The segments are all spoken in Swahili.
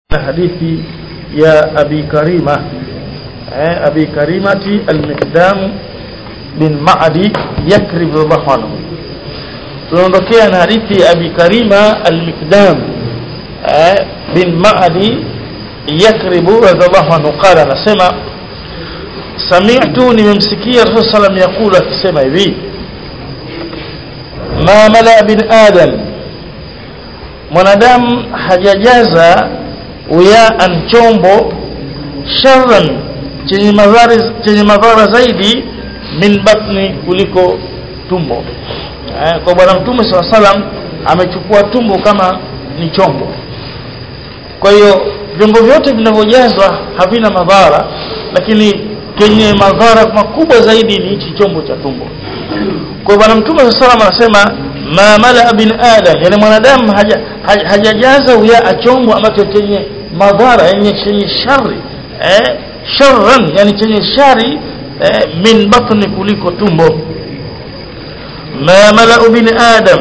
hadithi ya abi karima eh, abi karimati al-miqdam bin ma'di yakrib radhiallahu anhu tunaondokea na hadithi ya abi karima al-miqdam eh, bin ma'di yakrib radhiallahu anhu qala anasema sami'tu nimemsikia rasul sallam yakulu akisema hivi ma mala bin adam mwanadamu hajajaza uyaan chombo sharran chenye madhara chenye madhara zaidi min batni kuliko tumbo eh, kwa bwana mtume saw salam amechukua tumbo kama ni chombo kwa hiyo vyombo vyote vinavyojazwa havina madhara lakini kenye madhara makubwa zaidi ni hichi chombo cha tumbo kwa bwana mtume saw salam anasema ma mala bin adam yani mwanadamu hajajaza haja uyaa chombo ambacho chenye madhara yenye chenye shari eh sharran yani chenye shari eh, min batni kuliko tumbo ma mala bin adam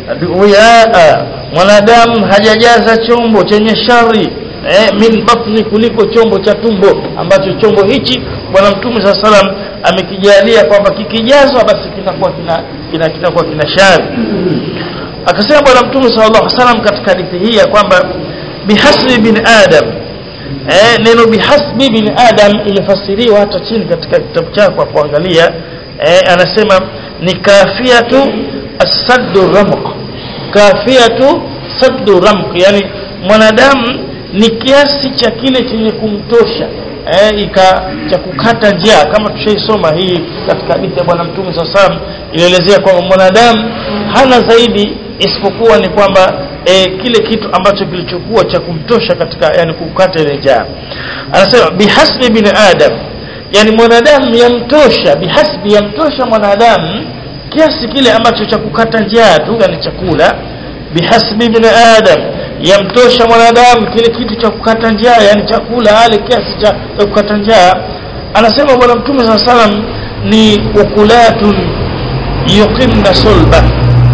uyaa mwanadamu hajajaza chombo chenye shari eh, min batni kuliko chombo cha tumbo ambacho chombo hichi bwana mtume saa salam amekijalia kwamba kikijazwa basi kinakuwa kina kina kinakuwa kina shari akasema bwana mtume sallallahu alaihi wasallam katika hadithi hii ya kwamba bihasbi bin adam eh, neno bihasbi bin adam imefasiriwa hata chini katika kitabu chako kwa kuangalia eh, anasema ni kafiatu as-saddu ramq kafiatu saddu ramq yani mwanadamu ni kiasi cha kile chenye kumtosha eh, ika cha kukata njia kama tushaisoma hii katika hadithi ya bwana mtume saa salam ilielezea kwamba mwanadamu hana zaidi isipokuwa ni kwamba e, kile kitu ambacho kilichokuwa cha kumtosha katika yani kukata ile njaa anasema bihasbi bin adam yani mwanadamu yamtosha bihasbi yamtosha mwanadamu kiasi kile ambacho cha kukata njaa tu yani chakula bihasbi bin adam yamtosha mwanadamu kile kitu cha kukata njaa yani chakula ale kiasi cha, cha kukata njaa anasema bwana mtume saa salam ni ukulatun yuqimna sulba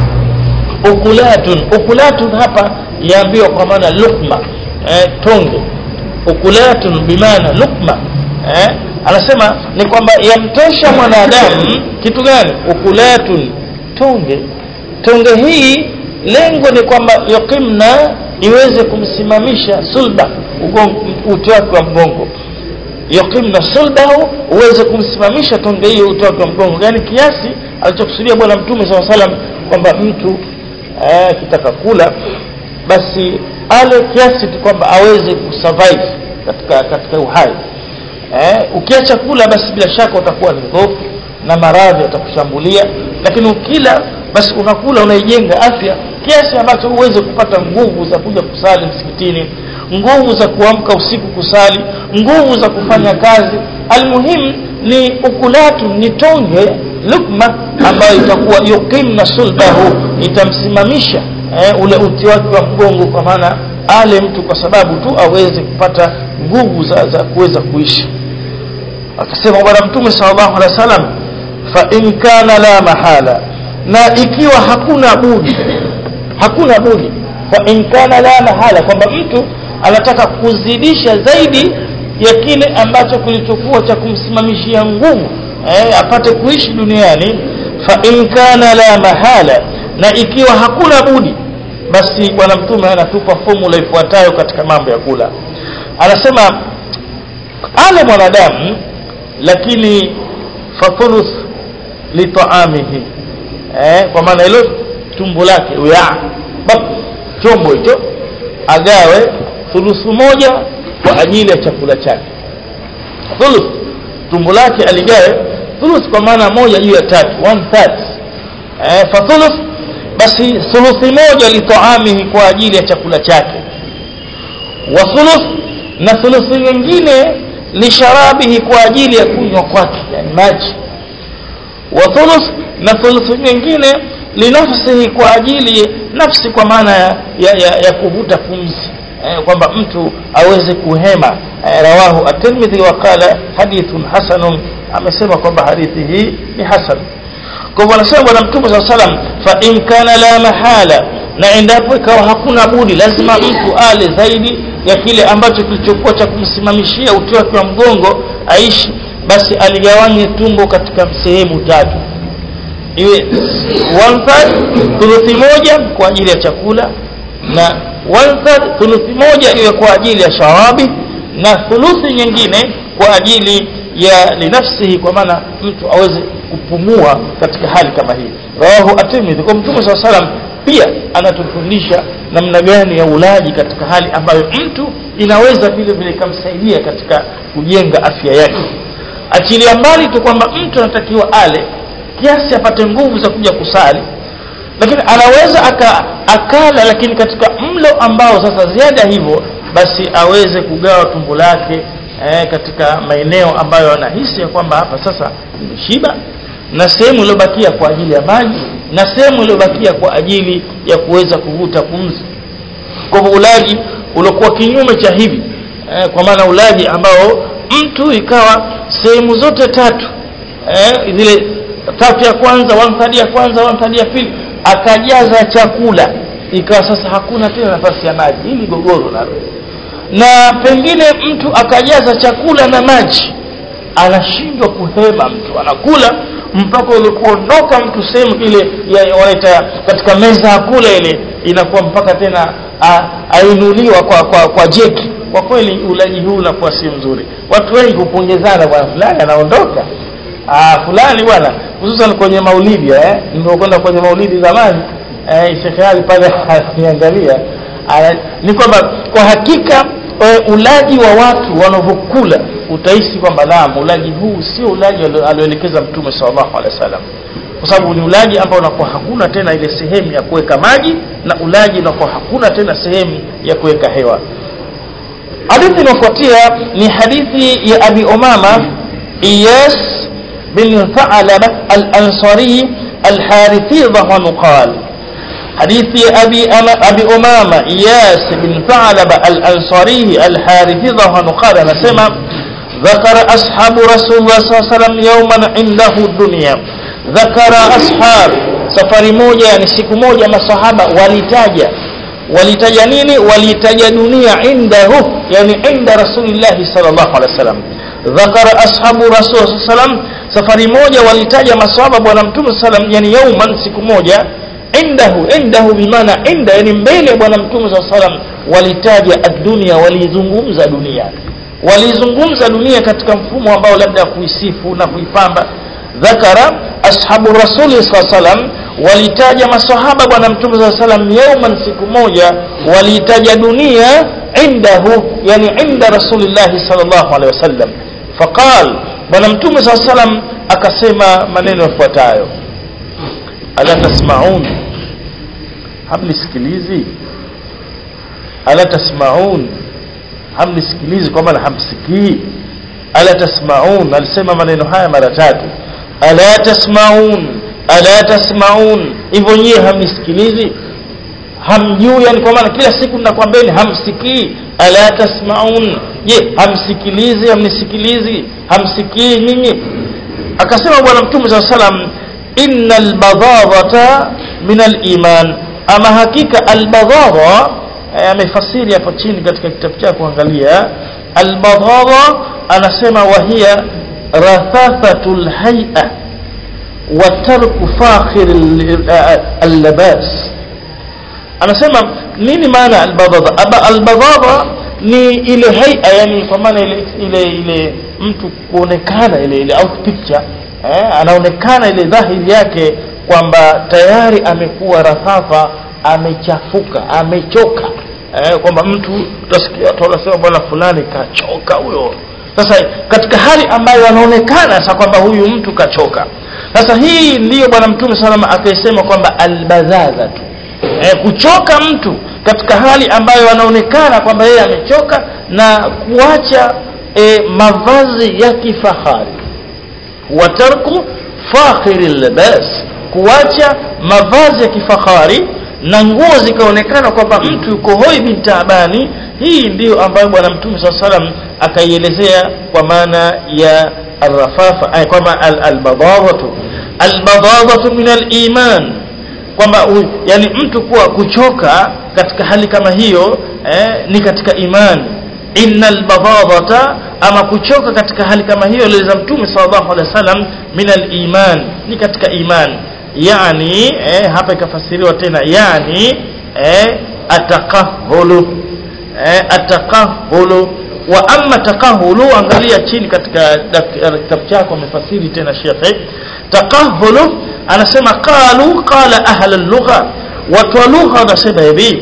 ukulatun ukulatun hapa yaambiwa kwa maana lukma eh, tonge ukulatun bimaana lukma eh, anasema ni kwamba yamtosha mwanadamu kitu gani ukulatun tonge tonge hii lengo ni kwamba yuqimna iweze kumsimamisha sulba uti wake wa mgongo yuqimna sulbahu uweze kumsimamisha tonge hiyo uti wake wa mgongo yani kiasi alichokusudia bwana mtume saa salam kwamba mtu akitaka kula basi ale kiasi tu kwamba aweze kusurvive katika katika uhai eh, ukiacha kula basi bila shaka utakuwa ni dhaifu na maradhi yatakushambulia lakini ukila basi unakula unaijenga afya kiasi ambacho uweze kupata nguvu za kuja kusali msikitini nguvu za kuamka usiku kusali nguvu za kufanya kazi almuhimu ni ukulatu ni tonge lukma ambayo itakuwa yuqimna sulbahu itamsimamisha eh, ule uti wake wa mgongo kwa maana ale mtu kwa sababu tu aweze kupata nguvu za, za kuweza kuishi akasema bwana mtume sallallahu alaihi wasallam fa in kana la mahala na ikiwa hakuna budi hakuna budi fa in kana la mahala kwamba mtu anataka kuzidisha zaidi ya kile ambacho kilichokuwa cha kumsimamishia nguvu eh, apate kuishi duniani fa in kana la mahala na ikiwa hakuna budi basi bwana mtume anatupa formula ifuatayo katika mambo ya kula anasema ale mwanadamu lakini fathuluth litaamihi eh, kwa maana hilo tumbo lake uya chombo hicho agawe thuluthu moja kwa ajili ya chakula chake thuluth tumbo lake aligawe thuluth kwa maana moja juu ya tatu one third eh, fa thuluth basi thuluthi moja litaamihi kwa ajili ya chakula chake wa thuluth na thuluthi nyingine lisharabihi kwa ajili ya kunywa kwake yani maji wa thuluth na thuluthi nyingine linafsihi kwa ajili nafsi kwa maana ya, ya, ya, ya kuvuta pumzi eh, kwamba mtu aweze kuhema eh, rawahu at-Tirmidhi wa qala hadithun hasanun amesema kwamba hadithi hii ni hasan kwa hivyo anasema bwana mtume saa salam fa in kana la mahala na endapo ikawa hakuna budi lazima mtu ale zaidi ya kile ambacho kilichokuwa cha kumsimamishia uti wake wa mgongo aishi basi aligawanye tumbo katika sehemu tatu iwe one third thuluthi moja kwa ajili ya chakula na one third thuluthi moja iwe kwa ajili ya shawabi na thuluthi nyingine kwa ajili ya linafsihi kwa maana mtu aweze kupumua katika hali kama hii rawahu at-Tirmidhi kwa mtume swalla salam pia anatufundisha namna gani ya ulaji katika hali ambayo mtu inaweza vile vile ikamsaidia katika kujenga afya yake achilia mbali tu kwamba mtu anatakiwa ale kiasi apate nguvu za kuja kusali lakini anaweza aka, akala lakini katika mlo ambao sasa ziada hivyo basi aweze kugawa tumbo lake eh, katika maeneo ambayo anahisi ya kwamba hapa sasa nimeshiba na sehemu iliyobakia kwa ajili ya maji na sehemu iliyobakia kwa ajili ya kuweza kuvuta pumzi kwa hivyo ulaji uliokuwa kinyume cha hivi eh, kwa maana ulaji ambao mtu ikawa sehemu zote tatu eh, zile tatu ya kwanza one ya kwanza one ya pili akajaza chakula ikawa sasa hakuna tena nafasi ya maji hili gogoro nalo na pengine mtu akajaza chakula na maji anashindwa kuhema mtu anakula mpaka ile kuondoka mtu sehemu ile wanaita katika meza ya kula ile inakuwa mpaka tena ainuliwa kwa kwa, kwa jeki kwa kweli ulaji huu unakuwa si mzuri watu wengi hupongezana bwana fulani anaondoka ah fulani bwana hususan kwenye maulidi eh nilipokwenda kwenye maulidi zamani eh Sheikh Ali pale aniangalia ni kwamba kwa hakika e, ulaji wa watu wanavyokula utahisi kwamba naam ulaji huu sio ulaji alioelekeza mtume sallallahu alaihi wasallam kwa sababu ni ulaji ambao unakuwa hakuna tena ile sehemu ya kuweka maji na ulaji unakuwa hakuna tena sehemu ya kuweka hewa hadithi inayofuatia ni hadithi ya abi umama iyas bin tha'laba al-ansari al-harithi dhahu qala حديث أبي, أما أبي أمامة إياس بن ثعلبة الأنصاري الحارثي ظهر قال نسمع ذكر أصحاب رسول الله صلى الله عليه وسلم يوما عنده الدنيا ذكر أصحاب سفر موجة يعني siku moja masahaba walitaja walitaja nini walitaja dunia indahu yani inda rasulillahi sallallahu alaihi wasallam ذكر أصحاب رسول صلى الله عليه وسلم safari moja walitaja masahaba bwana mtume sallam yani yauman siku moja indahu indahu bimaana inda yani mbele bwana mtume saa salam walitaja ad-dunya walizungumza dunia walizungumza dunia katika mfumo ambao labda kuisifu na kuipamba dhakara ashabu rasuli saa salam walitaja masahaba bwana mtume saa salam yauman siku moja walitaja dunia indahu yani inda rasulillahi sallallahu alaihi wasallam faqal bwana mtume saa salam akasema maneno yafuatayo ala tasmaun hamnisikilizi ala tasmaun hamnisikilizi kwa maana hamsikii ala tasmaun alisema maneno haya mara tatu ala tasmaun ala tasmaun hivyo nyie hamnisikilizi hamjui yani kwa maana kila siku ninakwambieni hamsikii ala tasmaun je hamsikilizi hamnisikilizi hamsikii nyinyi akasema bwana mtume saa salam inna albadhadhata min aliman ama hakika albadhadha amefasiri hapo chini katika kitabu chake kuangalia albadhadha anasema wahia rathathatu lhay'a wa tarku fakhir allabas anasema nini maana albadhadha albadhadha ni ile haia yani kwa maana ile ile ile mtu kuonekana ile ile out picture eh, anaonekana ile dhahiri yake kwamba tayari amekuwa rafafa amechafuka amechoka eh, kwamba mtu utasikia watu wanasema bwana fulani kachoka huyo sasa katika hali ambayo anaonekana sasa kwamba huyu mtu kachoka sasa hii ndiyo bwana mtume salama akaisema kwamba albadhadha tu eh, kuchoka mtu katika hali ambayo anaonekana kwamba yeye amechoka na kuacha eh, mavazi ya kifahari watarku fakhiri libas kuacha mavazi ya kifahari na nguo zikaonekana kwamba mtu yuko hoi bin taabani hii ndiyo ambayo bwana mtume saa salam akaielezea kwa maana ya arrafafa ay kwamba albadadhatu albadadhatu min aliman kwamba yani mtu kuwa kuchoka katika hali kama hiyo eh, ni katika imani innal badadata ama kuchoka katika hali kama hiyo liza mtume sallallahu alaihi wasallam min al-iman ni katika iman yani eh, hapa ikafasiriwa tena yani eh, atakahulu eh, atakahulu wa amma takahulu angalia chini katika kitabu chako amefasiri tena shekhe takahulu anasema qalu qala ahla al-lugha watu wa lugha wanasema hivi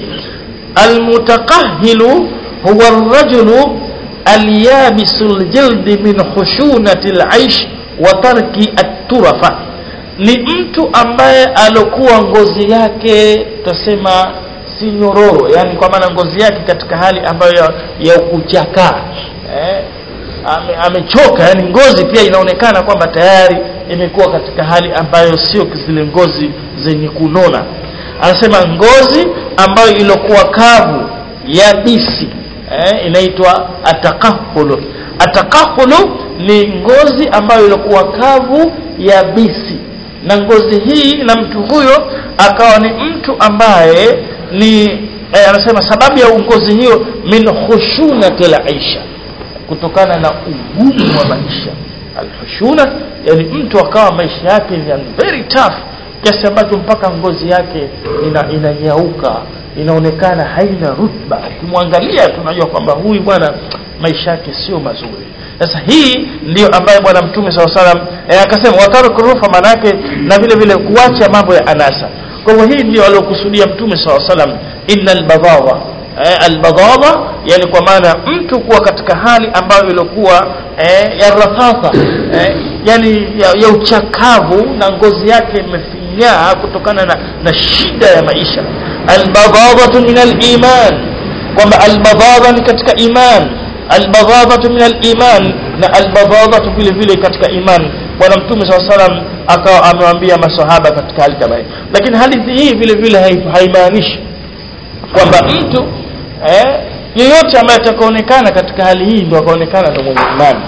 almutakahilu huwa ar-rajulu alyabisu al-jild min khushunati al-aish wa tarki at-turafa ni mtu ambaye alokuwa ngozi yake tutasema si nyororo yani kwa maana ngozi yake katika hali ambayo ya, ya kuchakaa eh, ame, amechoka yani ngozi pia inaonekana kwamba tayari imekuwa katika hali ambayo sio zile ngozi zenye kunona anasema ngozi ambayo ilikuwa kavu ya bisi eh, inaitwa atakahulu atakahulu ni ngozi ambayo ilikuwa kavu ya bisi na ngozi hii na mtu huyo akawa ni mtu ambaye ni eh, anasema sababu ya ngozi hiyo min khushunatil aisha kutokana na ugumu wa maisha alhushuna yani mtu akawa maisha yake ni very tough kiasi ambacho mpaka ngozi yake ina inanyauka inaonekana haina rutba ukimwangalia tunajua kwamba huyu bwana maisha yake sio mazuri sasa hii ndiyo ambayo bwana mtume saa salam eh, akasema wataruku rufa manake na vile vile kuacha mambo ya anasa kwa hivyo hii ndio aliokusudia mtume saa salam inna albadhawa eh, albadhawa yani kwa maana mtu kuwa katika hali ambayo ilikuwa eh, ya rafatha eh, yani ya, ya uchakavu na ngozi yake imefinyaa kutokana na, na shida ya maisha albadhadhatu min aliman kwamba albadhadha ni katika iman albadhadhatu min aliman na albadhadhatu vile vile katika iman bwana mtume saa salam akawa amewaambia masahaba katika hali kama hii lakini hadithi hii vile vile haimaanishi kwamba mtu eh, yeyote ambaye atakaonekana katika hali hii ndio akaonekana ndo mwenye imani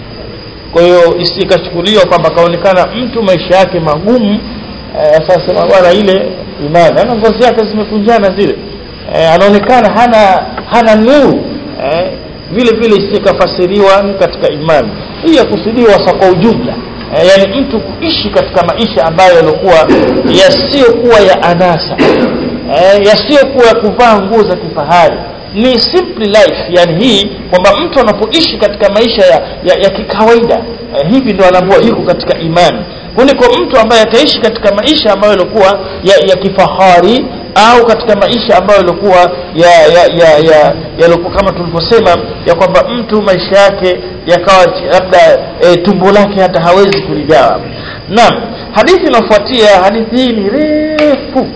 kwa hiyo isikachukuliwa kwamba akaonekana mtu maisha yake magumu eh, sasa bwana ile imani ana ngozi yake zimekunjana zile eh, anaonekana hana hana nuru eh, vile vile isikafasiriwa ni katika imani hii yakusudiwa sa kwa ujumla eh, yani mtu kuishi katika maisha ambayo yalikuwa yasiyokuwa ya anasa eh, yasiyokuwa ya kuvaa nguo za kifahari ni simple life yani hii kwamba mtu anapoishi katika maisha ya, ya, ya kikawaida eh, hivi ndio anaambiwa yuko katika imani kuliko mtu ambaye ataishi katika maisha ambayo yalikuwa ya, ya kifahari au katika maisha ambayo yalikuwa ya ya ya ya yalikuwa kama tulivyosema ya kwamba mtu maisha yake yakawa labda e, tumbo lake hata hawezi kuligawa naam hadithi inayofuatia hadithi hii ni refu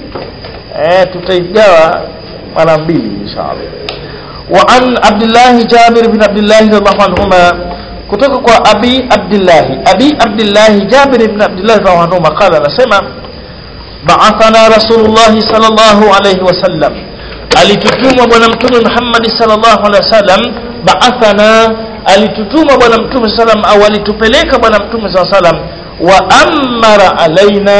e, tutaigawa mara mbili inshallah wa an abdullah jabir bin abdullah radhiallahu anhuma kutoka kwa abi abdullah abi abdullah jabir bin abdullah radhiallahu anhuma qala anasema ba'athana rasulullah sallallahu alayhi wasallam alitutumwa bwana mtume Muhammad sallallahu alaihi wasallam ba'athana alitutuma bwana mtume sallam au alitupeleka bwana mtume sallam wa amara alaina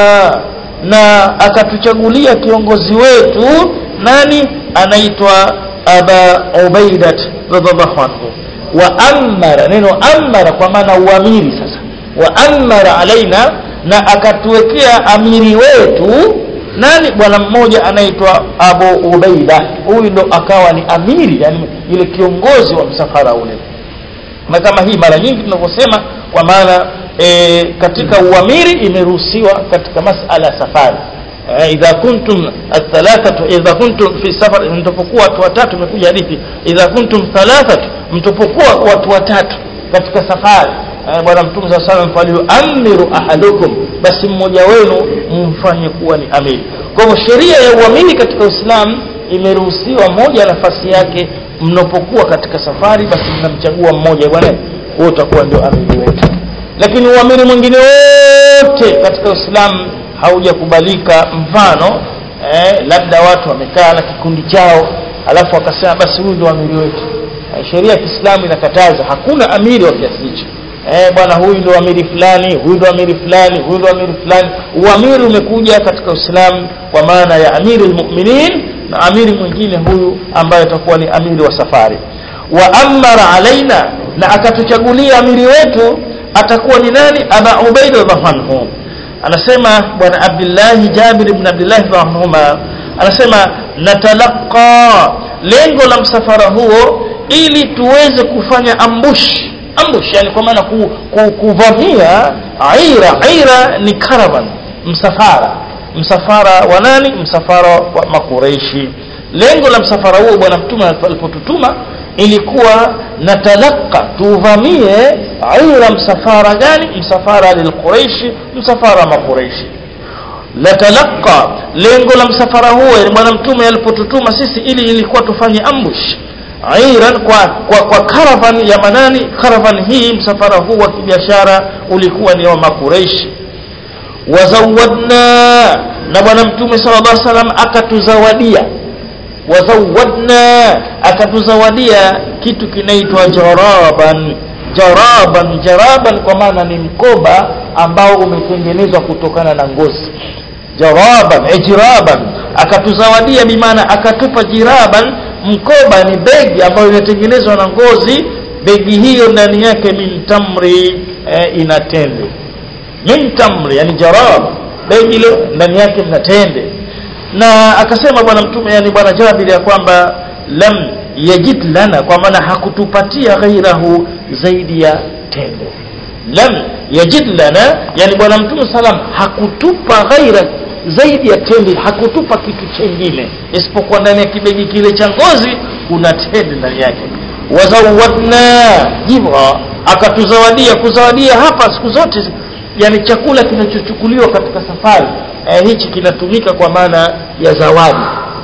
na akatuchagulia kiongozi wetu nani anaitwa aba ubaidat radhiallahu anhu wa amara neno amara kwa maana uamiri sasa wa amara alaina na akatuwekea amiri wetu nani bwana mmoja anaitwa Abu Ubaida huyu ndo akawa ni amiri yani yule kiongozi wa msafara ule na kama hii mara nyingi tunavyosema kwa maana e, katika uamiri imeruhusiwa katika masala ya safari e, idha kuntum athalathatu idha kuntum fi safar mtapokuwa watu watatu imekuja hadithi idha kuntum thalathatu mtapokuwa watu watatu katika safari bwana mtume saa salam falyuamiru ahadukum basi mmoja wenu mfanye kuwa ni amiri kwa hivyo sheria ya uamiri katika uislamu imeruhusiwa moja nafasi yake mnapokuwa katika safari basi mnamchagua mmoja bwana huo utakuwa ndio amiri wetu lakini uamiri mwingine wote katika uislamu haujakubalika mfano eh, labda watu wamekaa na kikundi chao alafu wakasema basi huyu ndio amiri wetu eh, sheria ya kiislamu inakataza hakuna amiri wa kiasi hicho eh bwana huyu ndo amiri fulani huyu ndo amiri fulani huyu ndo amiri fulani uamiri umekuja katika uislamu kwa maana ya amiri almu'minin na amiri mwingine huyu ambaye atakuwa ni amiri wa safari wa amara alaina na akatuchagulia amiri wetu atakuwa ni nani aba ubaida radhiallahu anhu anasema bwana abdullah jabir ibn abdullah radhiallahu anasema natalaqa lengo la msafara huo ili tuweze kufanya ambush ambush yani kwa maana ku, ku, kuvamia aira aira ni caravan msafara msafara wa nani msafara wa makureishi lengo la msafara huo bwana mtume alipotutuma ilikuwa natalaka tuvamie aira msafara gani msafara lilquraishi msafara makureishi latalaka lengo la msafara huo yani bwana mtume alipotutuma sisi ili ilikuwa tufanye ambush airan kwa kwa, kwa caravan ya manani caravan hii msafara huu wa kibiashara ulikuwa ni wa makureishi wazawadna na bwana mtume sallallahu alaihi wasallam akatuzawadia wazawadna akatuzawadia kitu kinaitwa jaraban jaraban jaraban kwa maana ni mkoba ambao umetengenezwa kutokana na ngozi jaraban ijraban akatuzawadia bimaana akatupa jiraban mkoba ni begi ambayo inatengenezwa na ngozi begi hiyo ndani yake min tamri eh, ina tende min tamri yani jarab begi ile ndani yake mna tende na akasema bwana mtume yani bwana Jabir ya kwamba lam yajid lana kwa maana hakutupatia ghairahu zaidi ya tende lam yajid lana yani bwana mtume salam hakutupa ghaira zaidi ya tende hakutupa kitu chengine isipokuwa ndani ya kibegi kile cha ngozi kuna tende ndani yake wazawadna jibra akatuzawadia kuzawadia hapa siku zote yani chakula kinachochukuliwa katika safari eh, hichi kinatumika kwa maana ya zawadi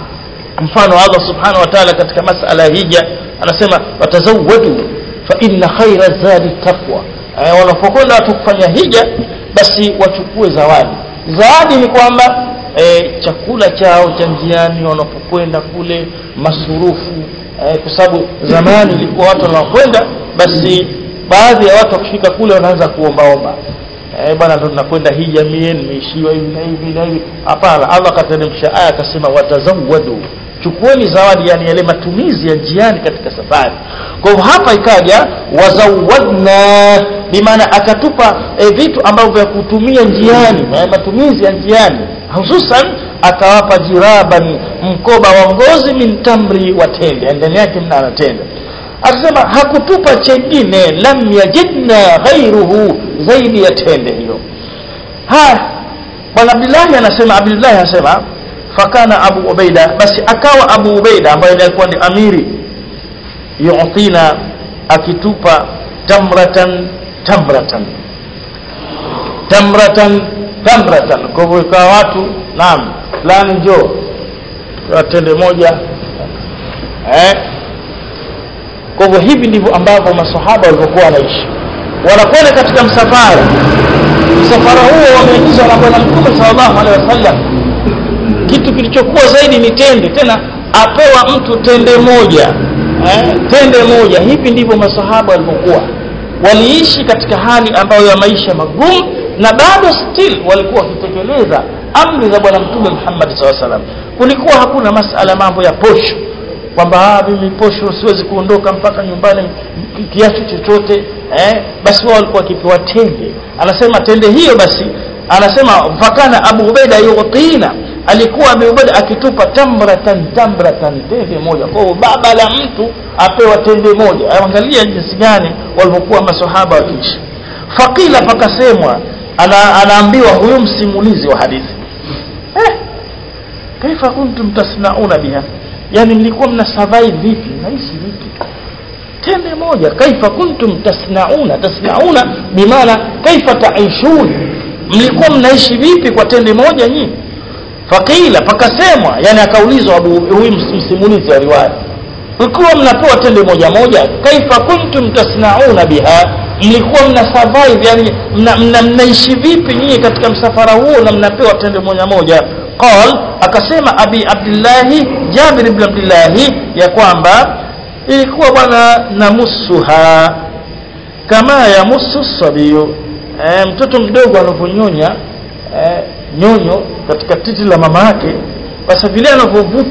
mfano Allah subhanahu wa ta'ala katika masala ya hija anasema watazawadu fa inna khaira zadi taqwa eh, wanapokwenda watu kufanya hija basi wachukue zawadi zawadi ni kwamba eh, chakula chao cha njiani wanapokwenda kule masurufu eh, kwa sababu zamani ilikuwa watu wanakwenda basi baadhi ya watu wakifika kule wanaanza kuombaomba eh bwana ndo tunakwenda hija mie nimeishiwa hivi na hivi na hivi hapana Allah akateremsha aya akasema watazawadu chukueni zawadi yani yale matumizi ya njiani katika safari kwa hivyo hapa ikaja wazawadna bimaana akatupa e, vitu ambavyo vya kutumia njiani eh, matumizi ya njiani hususan akawapa jiraban mkoba wa ngozi min tamri wa tende ndani yake mna tende akasema hakutupa chengine lam yajidna ghairuhu zaidi ya tende hiyo haya bwana abdullahi anasema abdullahi anasema fakana abu ubaida basi akawa abu ubaida ambaye alikuwa ni amiri yu'tina akitupa tamratan tamratan tamratan tamratan kwa hivyo ikawa watu naam fulani njoo tende moja eh kwa hivyo hivi ndivyo ambavyo masahaba walivyokuwa wanaishi wanakwenda katika msafara msafara huo wameingizwa na bwana mtume sallallahu alaihi wasallam kitu kilichokuwa zaidi ni tende tena apewa mtu tende moja eh, tende moja hivi ndivyo masahaba walivyokuwa waliishi katika hali ambayo ya maisha magumu na bado still walikuwa wakitekeleza amri za bwana mtume Muhammad SAW salam kulikuwa hakuna masala mambo ya posho kwamba mimi posho siwezi kuondoka mpaka nyumbani kiasi chochote eh, basi wao walikuwa wakipewa tende anasema tende hiyo basi anasema fakana Abu Ubaida yutina alikuwa Abu Ubaida akitupa tamratan tamratan tende moja kwa hiyo baba la mtu apewa tende moja angalia jinsi gani walivyokuwa maswahaba wakiishi fakila pakasemwa ana, anaambiwa huyo msimulizi wa hadithi eh, kaifa kuntum tasnauna biha yani mlikuwa mna survive vipi mnaishi vipi tende moja kaifa kuntum tasnauna tasnauna bimaana kaifa taishun mlikuwa mnaishi vipi kwa tende moja nyinyi fakila pakasemwa yani akaulizwa huyu msimulizi wa riwaya mlikuwa mnapewa tende moja moja kaifa kuntum tasnauna biha mlikuwa mna survive yani mna, mna, mnaishi vipi nyinyi katika msafara huo na mnapewa tende moja moja qal akasema abi abdillahi jabir ibn abdillahi ya kwamba ilikuwa bwana namusuha kama yamusu sabiyu e, mtoto mdogo anavyonyonya e, nyonyo katika titi la mama yake basi vile anavyovuta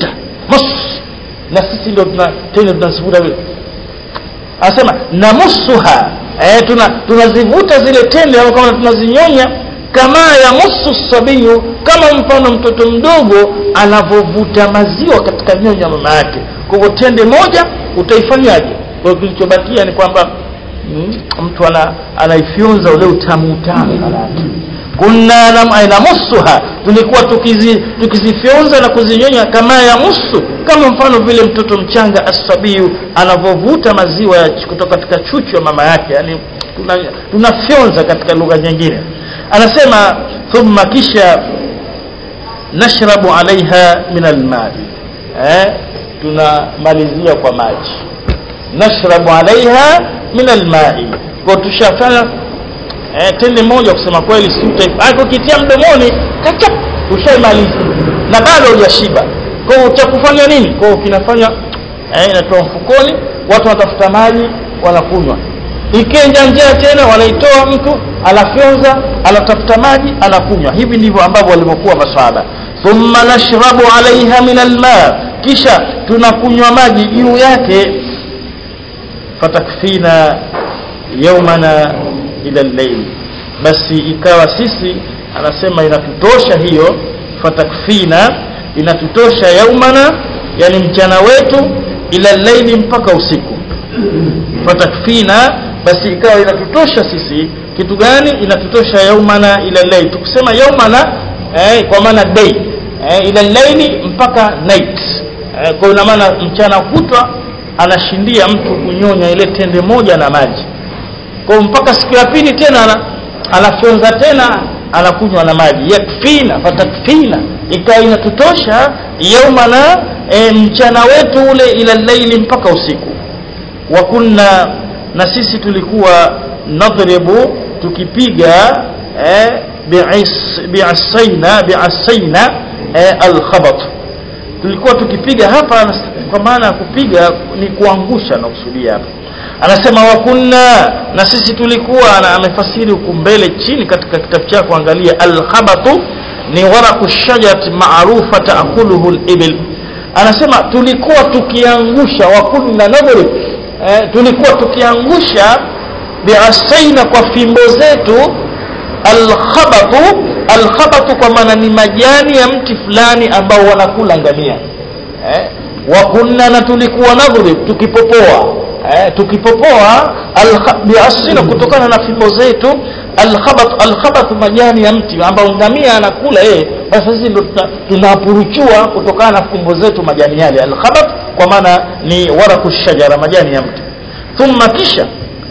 mus na sisi ndio tuna tena tunazivuta vile anasema namusuha eh, tuna tunazivuta zile tende au kama tunazinyonya kama ya musu sabiyu kama mfano mtoto mdogo anavyovuta maziwa katika nyonya mama yake kwa hivyo tende moja utaifanyaje kwa hiyo kilichobakia ni kwamba mm, mtu ana anaifyonza ule utamu utamu kunna namusuha tulikuwa tukizi tukizifyonza na kuzinyonya kama ya musu kama mfano vile mtoto mchanga asabiyu anavyovuta maziwa ya ch- kutoka katika chuchu ya mama yake yani tunafyonza tuna katika lugha nyingine anasema thumma kisha nashrabu alaiha min almai eh, tunamalizia kwa maji nashrabu alaiha min almai kwa tushafanya eh, tende moja kusema kweli si utaifa ukitia mdomoni kachap ushaimaliza na bado hujashiba kwa hiyo utakufanya nini kwa hiyo kinafanya eh, inatoa mfukoni watu wanatafuta maji wanakunywa ikenja njia tena wanaitoa mtu anafyonza anatafuta maji anakunywa hivi ndivyo ambavyo walivyokuwa masahaba thumma nashrabu alaiha min alma kisha tunakunywa maji juu yake fatakfina yaumana ila llail basi ikawa sisi anasema inatutosha hiyo fatakfina inatutosha yaumana yani mchana wetu ila llaili mpaka usiku fatakfina basi ikawa inatutosha sisi kitu gani inatutosha yaumana ila llail tukisema yaumana eh, kwa maana day eh, ila llaili mpaka night eh, kwa ina maana mchana kutwa anashindia mtu kunyonya ile tende moja na maji kwa mpaka siku ya pili tena ana, anafyonza tena anakunywa na maji yakfina fatakfina ikawa inatutosha yaumana e, mchana wetu ule ila laili mpaka usiku wa kunna na sisi tulikuwa nadhribu tukipiga eh, bi'is- bi'asaina bi'asaina eh, alkhabat tulikuwa tukipiga hapa kwa maana ya kupiga ni kuangusha na kusudia hapa anasema wakunna na sisi tulikuwa na amefasiri huku mbele chini katika kitabu chako angalia alkhabatu ni waraku shajarati maarufa taakuluhu libil anasema tulikuwa tukiangusha wakunna nadhrib eh, tulikuwa tukiangusha biasaina kwa fimbo zetu alkhabatu alkhabatu kwa maana ni majani ya mti fulani ambao wanakula ngamia eh? wa kunna na tulikuwa nadhrib tukipopoa eh, tukipopoa alkha- biasina kutokana na fimbo zetu alkhabat alkhabat majani ya mti ambao ngamia anakula yeye basi sisi ndo tuna- tunapuruchua kutokana na fimbo zetu majani yale alkhabat kwa maana ni waraku shajara majani ya mti thumma kisha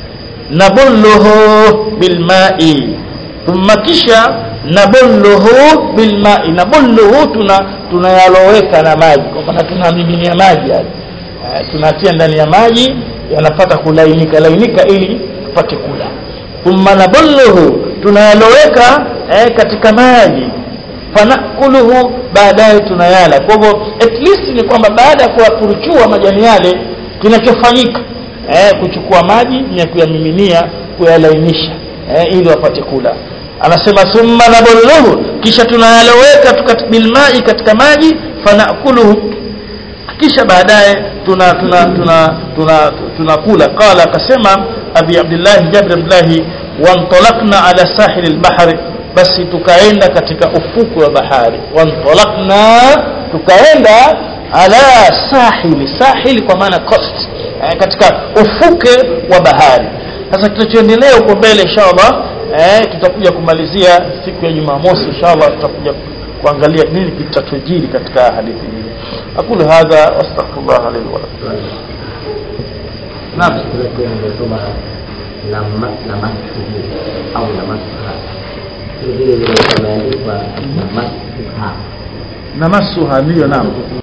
nabulluhu bilmai thumma kisha nabulluhu bilmai nabulluhu tuna tunayaloweka na maji kwa maana tunamiminia maji yale eh, tunatia ndani ya maji yanapata kulainika lainika ili tupate kula thumma nabulluhu tunayaloweka eh, katika maji fanakuluhu baadaye tunayala kwa hivyo at least ni kwamba baada ya kuyapuruchua majani yale kinachofanyika eh, kuchukua maji na kuyamiminia kuyalainisha eh, ili wapate kula anasema thumma nabulluhu kisha tunayaloweka tukat- bilmai katika maji fanakuluhu kisha baadaye tuna tuna tuna tuna tunakula qala akasema abi abdullah jabir abdullah wantalaqna ala sahil albahri basi tukaenda katika ufuku wa bahari wantalaqna tukaenda ala sahili sahili kwa maana coast eh, katika ufuke wa bahari sasa kinachoendelea huko mbele inshallah eh, tutakuja kumalizia siku ya jumamosi inshallah tutakuja kuangalia nini kitatujiri katika hadithi hii aqulu hadha wastaghfirullah li wa lakum naam nimesoma namasuhu au namasuha vile vile imeandikwa namasuha namasuha ndiyo naam